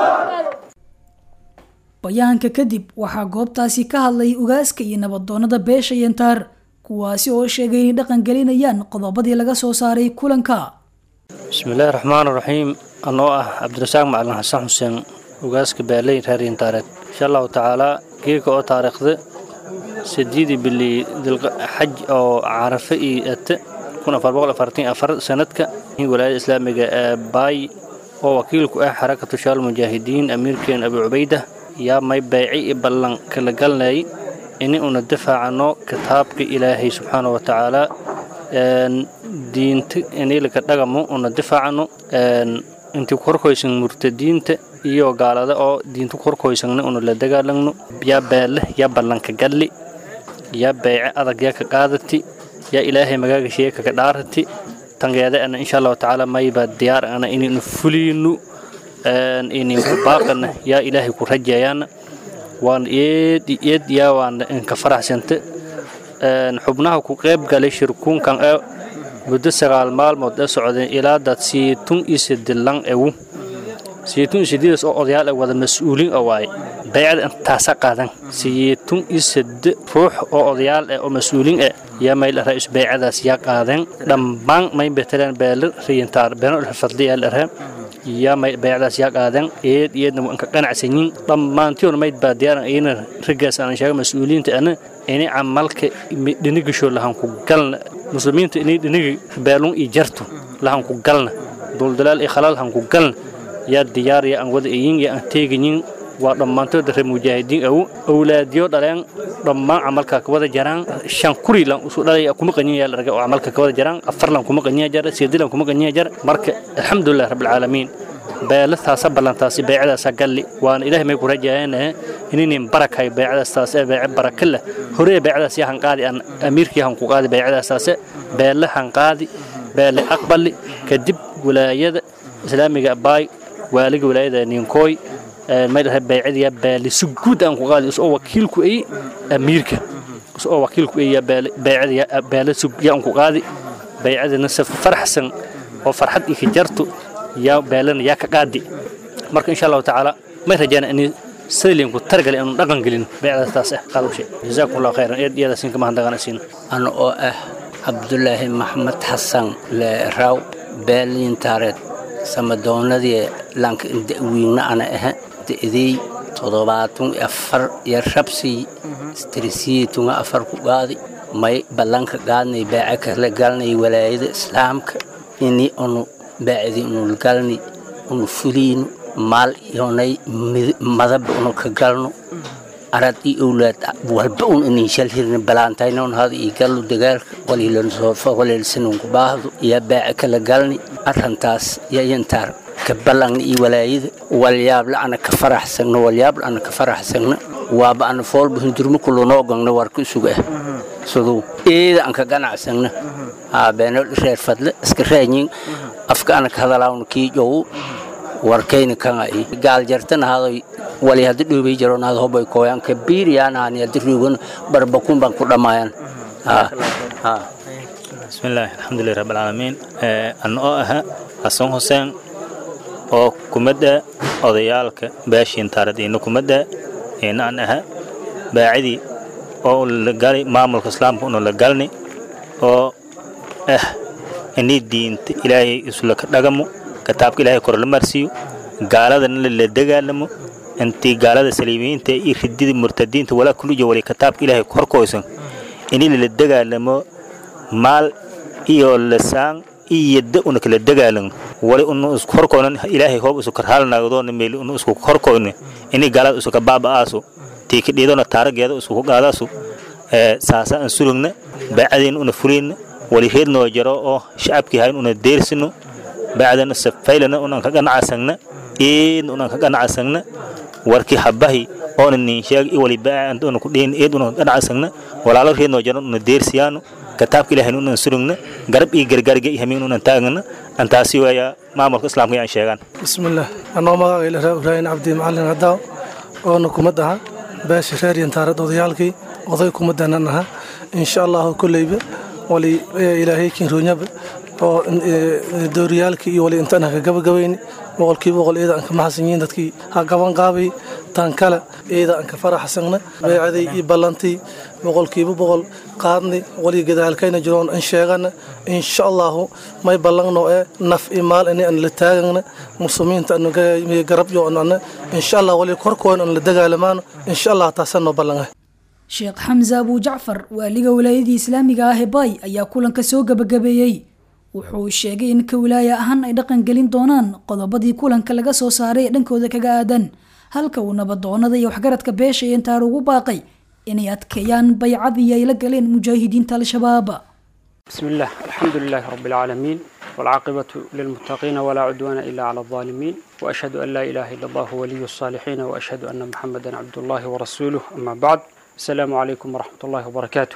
bayaanka kadib waxaa goobtaasi ka hadlay ugaaska iyo nabadoonnada beesha yantaar kuwaasi oo sheegay inay dhaqan gelinayaan qodobadii laga soo saaray kulanka
bismillaahi raxmaan raxiim anoo ah cabdirasaaq macalin xasan xuseen ugaaska baaley reer yantaareed insha allahu tacaalaa geeka oo taariikhda sideedii bili xaj oo carafe iyo ate sanadka walaayada islaamiga ee baay oo wakiilku ah xarakatu shaal mujaahidiin amiirkeen abu cubayda yaa may bayci i ballan kala galnay ini una difaacano kitaabka ilaahay subxaana wa tacaala diinta inilaka dhagamo una difaacano intii ku horkoysan murtadiinta iyo gaalada oo diinta ku horkoysangna una la dagaalagno yaa beelle yaa ballanka galli yaa bayce adag yaa ka qaadati yaa ilaahay magaagashiya kaka dhaarati tangeeda ana insha allahu tacaala mayba diyaar ana inaynu fuliyno ininku baaqana yaa ilaahay ku rajayaana waan eed eed yaa waan inka faraxsanta xubnaha ku qayb galay shirkuunkan ee muddo sagaal maalmood ee socdeen ilaa dad siitun iyo sidilan ewu siitun iyo sididas oo odayaal wada mas-uuliin oo waaye baycada intaasa qaadan siitun iyo side ruux oo odayaal eh oo mas-uuliin eh yaa mayl ra-is baycadaas yaa qaadeen dhammaan may beteleen beelir riyintaar beeno fadliyaal arhe yaa may baycadaas yaa qaadeen eed iyadna waan ka qanacsanyiin dhammaantiyoon mayd baa diyaaran iyana raggaas aan sheega mas-uuliyiinta ana inay camalka dhinigisho lahan ku galna muslimiinta inay dhinigi beelun iyo jartu lahan ku galna duldalaal iyo khalaal han ku galna yaa diyaar yaa aan wada eyin yaa aan teegayin waa dhammaantood reer mujaahidiin aw awlaadiyo dhaleen dhammaan camalka ka wada jaraan shan kuri lan usu dhalay kuma qanyiya la raga oo camalka ka wada jaraan afar lan kuma qanyiya jar sideed lan kuma qanyiya jar marka alxamdulilah rabbil caalamiin beelataasa ballantaasi baycadaasa galli waana ilaahay may ku rajaayeen inaynin barakay baycadaastaas ee bayce baraka leh horee baycadaas yaa hanqaadi aan amiirkii han ku qaadi baycadaastaase beelle hanqaadi beelle aqbali kadib wilaayada islaamiga baay waaliga wilaayada ninkooy may dhahay baycadiya beelle si guud aan ku qaadi isoo wakiilku ay amiirka isoo wakiilku ay baycadiya beelle si yaan ku qaadi baycadina si faraxsan oo farxad iyo kajartu yaa beelana yaa ka qaadi marka insha allahu tacaala may rajayna inay saylinku targale inuu dhaqan gelin baycadaas ah qaadushe jazaakum allahu khayran eed iyadaasiin kama handaqanaysiin
ana oo ah cabdulaahi maxmed xasan leeraw beelintaareed samadoonadii lanka wiigna ana aha da'dey toddobaatan afar iyo rabsii strisiyitunga afar ku qaadi may ballanka qaadnay baaca kala galnay walaayada islaamka ini unu baacdi unu galni unu fuliino maal iyonay madab unu ka galno arad iyo owlaad walba un inin shal hirna balaantaynon hada iyo gallo dagaalka waliilansoofa waliilsanunku baahdo iyo baaca kala galni arrantaas yayantaar ka ballanna iyo walaayada walyaabla ana ka faraxsagna walyaabla ana ka faraxsagna waaba ana foolba hundurmo kulunoo gangna warka isuga ah siduu eeda aan ka ganacsagna beeno reer fadle iska raanyin afka ana ka hadalaawna kii jow warkayna kanga i gaal jartana hadoy wali haddi dhoobay jaroon hada hobay kooyan ka biiriyaanaani haddi ruugan barbakun baan ku dhammaayaan
bismillaahi alxamdulilah rabbilcaalamiin anna oo aha xasan xuseen oo kumadda odayaalka baashiin taarad ina kumadda ina an aha baacidii oo la gali maamulka islaamka unu la galni oo ah inii diinta ilaahay isula ka dhagamo kitaabka ilaahay kor la marsiiyo gaaladana la dagaalamo intii gaalada saliimiyiinta iyo ridida murtadiinta walaa kuluja wali kitaabka ilaahay korkoysan inii lala dagaalamo maal iyo lasaan iyo yadda una kala dagaalamo wali unu isku horkoynan ilaahay hoob isu karhaalnaagdoona meeli unu isku horkoyne inii gaalada isu ka baaba'aaso tii ka dhiidona taarageeda isku qaadaasu saasa aan surugna baacadeen una fulin wali reednoo jaro oo shacabkii hayn una deersino baacdana safaylana unan ka ganacasagna eedna unan ka ganacasagna warkii habahi oona nin sheeg i wali baaca una ku dhiin eed unan ka ganacasagna walaalo reednoo jaro una deersiyaano kitaabka ilaahay unan surugna garab iyo gargaarga iyo hamiin unan taagna antaasi weeya maamulka islaamka ayaan sheegaan
bismillaah anoo magacayla raa ibraahin cabdi macalin hadaaw oona kumad aha beesha reer yantaarad odayaalkii oday kumaddanan aha insha allahu kolleyba wali ilaahay kinroonyaba oo dooriyaalkii iyo wali intaan haka gabagabayni boqolkiiba boqol eeda aan ka maxasan yihiin dadkii ha gaban qaabay tan kale eeda aan ka faraxsagna beecaday iyo ballantii boqolkiiba boqol qaadnay wali gadaalkayna jiroon an sheegana insha allahu may ballangno ee naf i maal ini aan la taagana muslimiinta anu garab yo ana insha allah wali korkoon aan la dagaalamaano insha allah taasanoo ballanga
sheekh xamse abu jacfar waaliga wilaayadii islaamiga ah ee baay ayaa kulanka soo gabagabeeyey wuxuu sheegay in ka wilaaya ahaan ay dhaqan gelin doonaan qodobadii kulanka laga soo saaray ee dhankooda kaga aadan halka uu nabadoonada iyo waxgaradka beesha intaar ugu baaqay inay adkeeyaan baycadii ay la galeen mujaahidiinta al-shabaab
بسم الله الحمد لله رب العالمين والعاقبة للمتقين ولا عدوان إلا على الظالمين وأشهد أن لا إله إلا الله ولي الصالحين وأشهد أن محمدا عبد الله ورسوله أما بعد السلام عليكم ورحمة الله وبركاته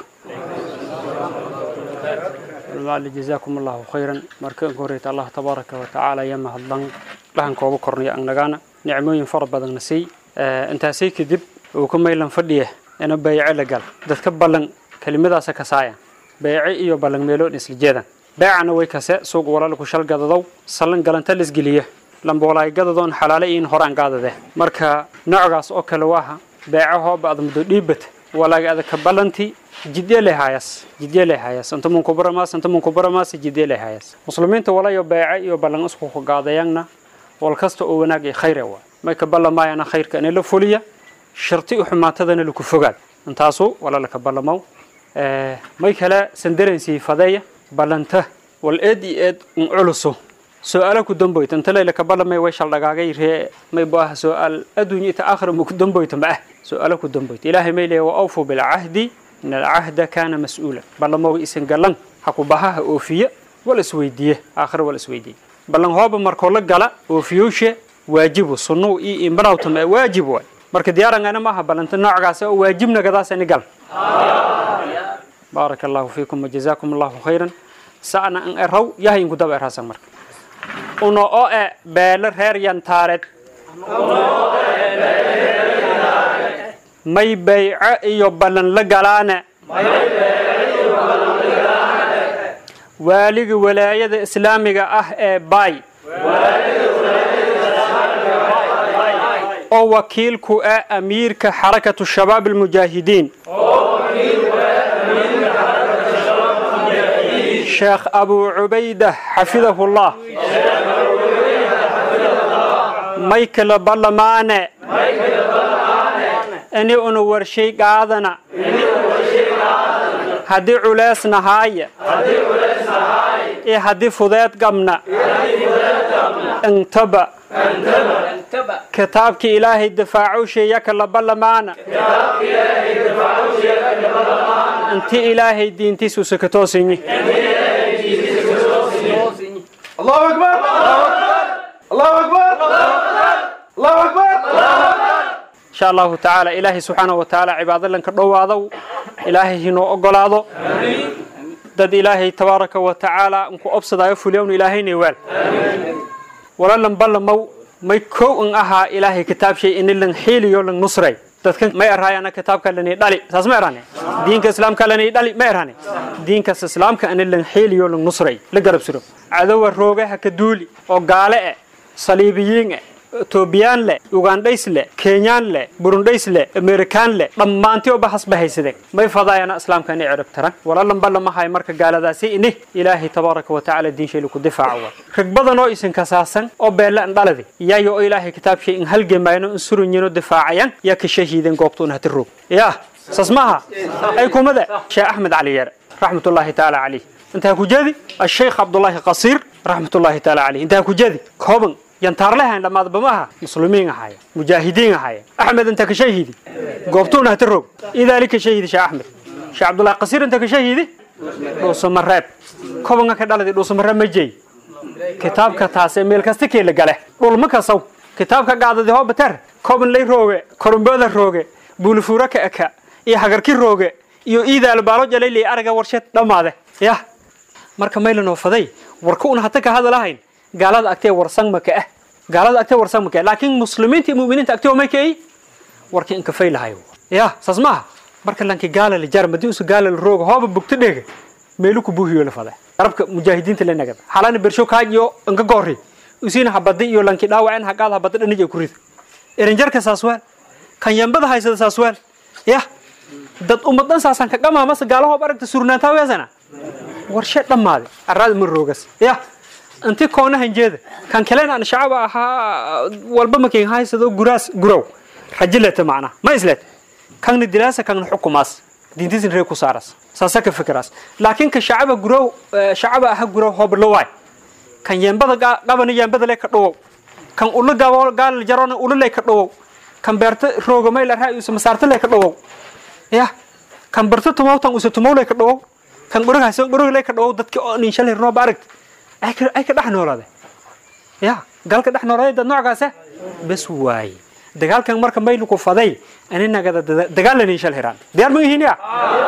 المعلم جزاكم الله خيرا مركن كوريت الله تبارك وتعالى يما هدلن لهن كوبا كورنيا أنغانا نعموين فر بدن نسي آه انت سي كدب وكما يلن فديه أنا بيع لقال دتك بلن كلمة سكسايا beece iyo ballanmeeloon isla jeedaan beecana way kase suuq walaalku shal gadadow sallan galanta lisgeliya lamboolaay gadadoon xalaale iin horaan gaadade marka noocaas oo kale waaha beece hooba ad muddo dhiibata walaag adaka ballanti jidye lehaayas jidye lehaayas inta mun kubaramaas inta mun kubaramaas jidye lehaayas muslimiinta walayo beece iyo ballan isku ku gaadayangna wal kasta oo wanaag iyo khayr waa may ka ballamaayana khayrka in la fuliya sharti u xumaatadana lagu fogaad intaasu walaalka ballamaw may kale sandarensi fadeeya ballanta wal eed iyo eed un culuso su-aalo ku damboyta inta layla ka ballamay way shaldhagaagay ree may bu ah su-aal adduunya ita aakhira ma ku damboyta ma ah su-aalo ku damboyta ilaahay may leeya wa awfu bilcahdi in alcahda kaana mas-uula ballamoga isan galan ha ku bahaha oofiya wal isweydiiye aakhira wal isweydiiye ballan hooba markoo la gala oofiyowshe waajibu sunnuw iyo imbanawtam ee waajib waay marka diyaarangana maaha ballanta noocgaas oo waajibnagadaasani gal بارك الله فيكم وجزاكم الله خيرا سأنا أن أروا يهين كتاب أرهاسا مرك أنو أو بيل رير ينتارد may bayco iyo ballan la galaana waaliga walaayada islaamiga ah ee bay oo wakiilku ah amiirka xarakatu shabaab almujaahidiin sheekh abu cubayda xafidahu llah may kala ballamaane ini una warshay qaadana haddii culeys nahaaya iyo haddii fudeed gabna intaba kitaabkii ilaahay difaacushaya kala ballamaana inti ilaahay diintiisu sakatoosinyi
الله أكبر الله أكبر الله أكبر
إن شاء الله تعالى إلهي سبحانه وتعالى عباد الله كدوادو إلهي هنو أقلادو dad ilaahay tabaaraka wa tacaala unku obsadaayo fulyown ilaahay niwaal walalan ballamow may kow an ahaa ilaahay kitaabshay ini lan xiiliyo lan nusray dadkan may araayana kitaabka lani dhali saas ma erane diinka islaamka lani dhali ma erane diinkas islaamka ani lan xiiliyo lan nusray la garab suro cadowa roogaha ka duuli oo gaale eh saliibiyiin eh etoobiyaan leh ugandhays leh kenyaan leh burundhays leh amerikaan leh dhammaantii oba hasba haysadeen may fadaayana islaamka inay cirib taran walalan ballamahay marka gaaladaasi ini ilaahay tabaaraka wa tacaala diinshayla ku difaaca waa rag badan oo isin kasaasan oo beelle an dhaladi yayo oo ilaahay kitaabshay in halgemayno in surunyino difaacayan yaa ka shahiideen goobtuuna hati roog yaa saas maaha ay kumada sheekh axmed cali yeere raxmatullaahi tacaala calayh intaa ku jeedi asheykh cabdullaahi qasiir raxmatullaahi tacaala calayh intaa ku jeedi kooban yantaarlehan dhammaadba maaha muslimiin ahaya mujaahidiin ahaya axmed inta ka shahidi goobtuuna hata roog idaalika shahidi sheekh axmed sheekh cabdullahi qasiir inta ka shahidi dhuusamareeb kobanka ka dhaladi dhuusamareeb ma jey kitaabka taase meel kasta keela gale dhulma kasaw kitaabka gaadadi hoobater koban lay rooge korumbooda rooge buulifuura ka eka iyo hagarki rooge iyo iidaal baalo jalay araga warsheed dhammaade yah marka maylanoo faday warka una hata ka hadalahayn gaalada agtee warsan maka ah gaalada agtee warsan maka laakiin muslimiinta iyo mu'miniinta agtee may kay warka inka faylahayo yah saas maaha marka lanki gaala la jar madii usu gaala la rooga hooba bugto dhege meelu ku buuhiyo la fada garabka mujaahidiinta la nagada xalana bersho kaajiyo inka goori usiina habadi iyo lanki dhaawacen haqaad habada dhanij ku rida erinjarka saaswaal kan yambada haysada saaswaal yah dad ummadan saasan ka dhamaa mase gaalahoob aragta surnaantaa weesana warshe dhammaade araad ma roogas yah inti koona hanjeeda kan kalena aan shacaba ahaa walba makin haysado guraas gurow rajileta macna ma islet kanna dilaasa kanna xukumaas diintisin ree ku saaras saasa ka fikiraas laakiin ka shacaba gurow shacaba aha gurow hoblawaay kan yembada qabana yembada le ka dhawow kan ula gabo gaal jarona ula le ka dhawow kan beerta roogamay la raay usa masaarta le ka dhawow yah kan barta tumawtan usa tumow le ka dhawow kan gurug haysan gurug le ka dhawow dadki oo nin shalay roob aragta ay ka ay ka dhex noolaade ya galka dhex noolaade dad noocaas bes waaye dagaalkan marka maylu ku faday aninaga dagaal nin shal hiraan diyaar ma yihiin ya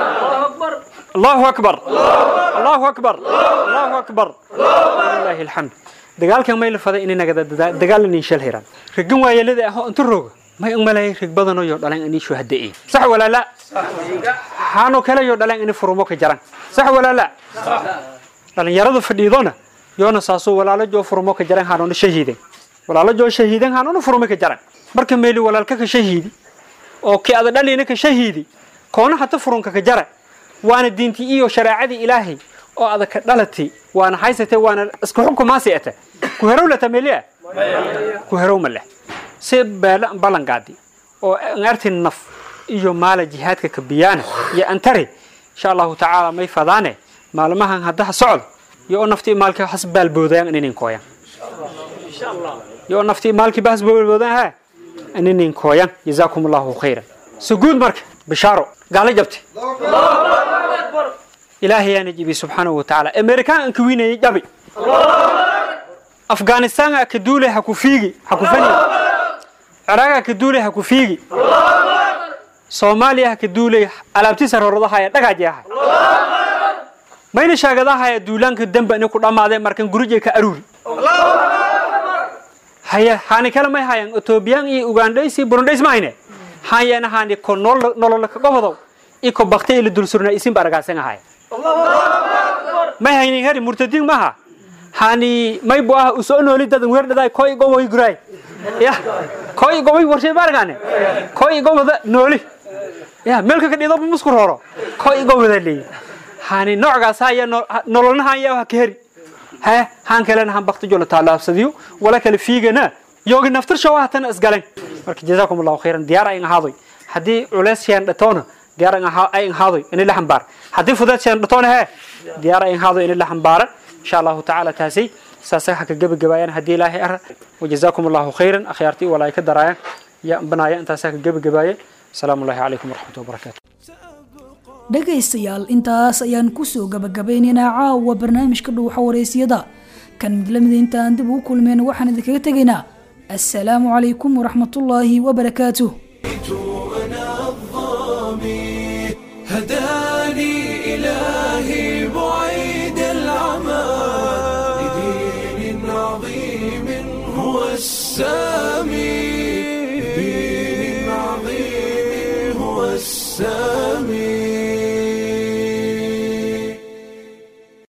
allahu akbar allahu akbar allahu akbar walillahi alhamd dagaalkan maylu faday ininaga dagaal nin shal hiraan rigan waayelada ah inta rooga may umalay rig badan oo dhalan ani shuhadee sax wala la hano kale yo dhalan ani furumo ka jaran sax wala la dhalinyarada fadhiidona yoona saaso walaalo joo furumo ka jaran hanoona shahiiden walaalo joo shahiiden hanoona furumo ka jaran marka meeli walaalka ka shahiidi oo ki ada dhalina ka shahiidi koona hata furunka ka jara waana diintii iyo shareecadii ilaahay oo ada ka dhalatay waana haysatay waana isku xukumaasi ata ku herow lata meeliya ku herow ma leh si beela ballangaadi oo arti naf iyo maala jihaadka ka biyaana iyo antari insha allahu tacaala may fadaane maalmahan haddaha socod iyo oo naftii maalkii has baalboodayaan ininin kooyan iyo oo naftii maalkii ba has baalboodayaan ha ininin kooyan jazaakum allahu khayran suguud marka bishaaro gaala jabti ilaahay yaana jibi subxaanahu watacaala amerikaan anka wiinayay jabi afghanistan ka duulay ha ku fiigi ha ku fani ciraaga ka duulay ha ku fiigi soomaaliya ha ka duulay alaabtiisa rorodahaya dhagaajeaha mayna shaagadaahaya duulaanka dembe ini ku dhammaadeen markan gurije ka aruuri haya haani kale may hayan etoobiyaan iyo ugandhays burundhays ma hayne hayana haani ko nolola ka gobodow iko bakti ila dulsurna isin baragaasan ahaya may haynin heri murtadiin maha hani may bu ah usoo nooli dadan weerdhaday koy goboy guray ya koy goboy warshay baragaane koy goboda nooli ya meelka ka dhido musku roro koy goboda leey hani noocgaas haya nololna haya ha ka heri ha han kalena han bakti jola taalaabsadiyo wala kale fiigana yoogi naftar shaw hatan isgalan marka jazaakum allahu khairan diyaar ay ahaadoy hadii culeys sheen dhatoona diyaar ay ahaadoy in la xambaar hadii fudaad sheen dhatoona he diyaar ay ahaadoy in la xambaaran insha allahu tacaala taasi saasa ha ka gebagabaayaan haddii ilaahay ara wajazaakum allahu khayran akhyaartii walaay ka daraayaan ya banaaya intaas ha ka gebagabaayeen asalaamu allahi calaykum waraxmatu wabarakaatu
dhegaystayaal intaas ayaan kusoo gabagabaynaynaa caawa barnaamijka dhuuxa waraysyada kan mid lamida intaan dib ugu kulmeen waxaan idinkaga tegaynaa assalaamu calaykum waraxmatullaahi wabarakaatuh
هداني إلهي بعيد العمى لدين عظيم هو السامي لدين عظيم هو السامي